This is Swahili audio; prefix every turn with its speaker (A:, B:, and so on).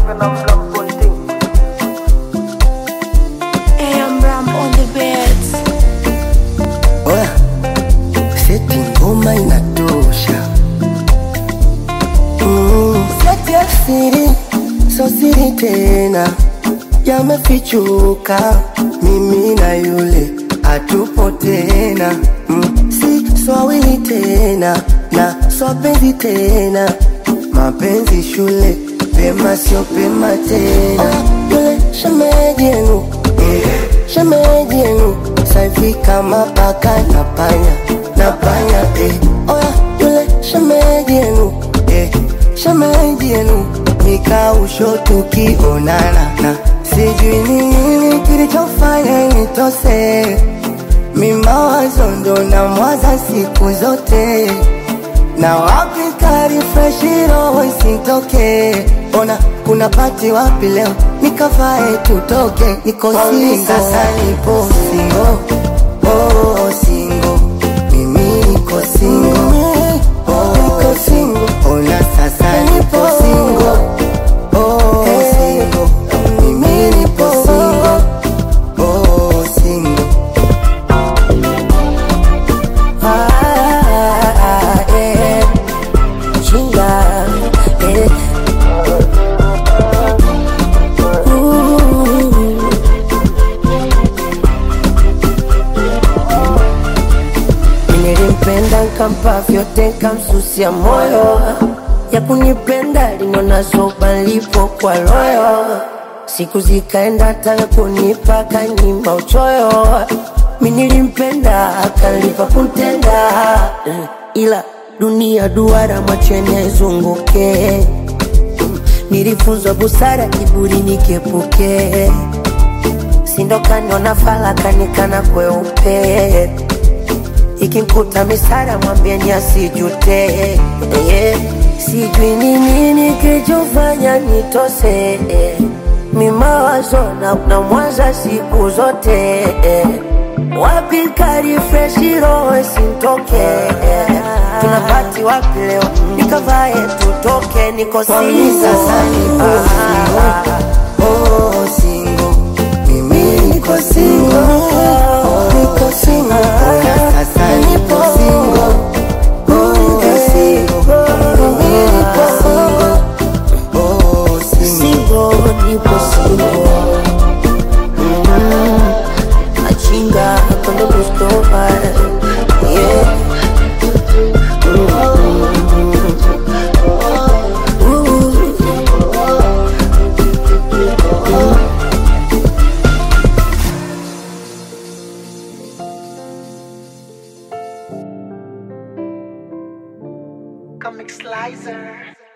A: and I'm black bunting.
B: Hey, I'm Ram on the beats.
C: Oya, seti ngoma inatosha. Mm, seti ya siri, so siri tena, yamefichuka. Mimi na yule hatupo tena, mm, si swawili tena na swapenzi tena, mapenzi shule pema sio pema tena. Ah, yule shemeji yenu eh, shemeji yenu saivi kama paka na panya na panya eh. Oya yule shemeji yenu eh, shemeji yenu nikausho tukionana na sijui ni nini kilichofanya nitose mimawazo ndo na mwaza siku zote na wapi kari freshi roho isitoke ona kuna pati wapi leo nikavae tutoke niko singo sasa nipo singo oh singo mimi niko singo oh niko singo ona sasa nipo singo oh singo mimi nipo singo oh singo ah, eh. Chinga, eh. Ooh. Nilimpenda nkampa vyote nkamsusia moyo ya kunipenda linona zoba lipo kwa royo siku zikaenda taka kunipa kanyima uchoyo mi nilimpenda akalipa kuntenda Eh, ila dunia duara mwachene zunguke nilifunzwa busara kiburi nikepuke sindokaniona falakanikana kweupe ikimkuta misara mwambieni asijute yeah. sijui ni nini kilichofanya nitose eh. mimawazo na, na mwaza siku zote eh. wapi kari freshi roho sintoke eh. tunapati wapi leo nikavae tutoke niko singo sasa nipo singo. Oh, singo. Mimi niko singo. Oh, niko singo. Ona sasa nipo singo. Oh, niko singo. Mimi niko singo. Oh, singo.
B: Singo, nipo singo. Mm, Machinga, cuando busco yeah.
A: Comic Slicer.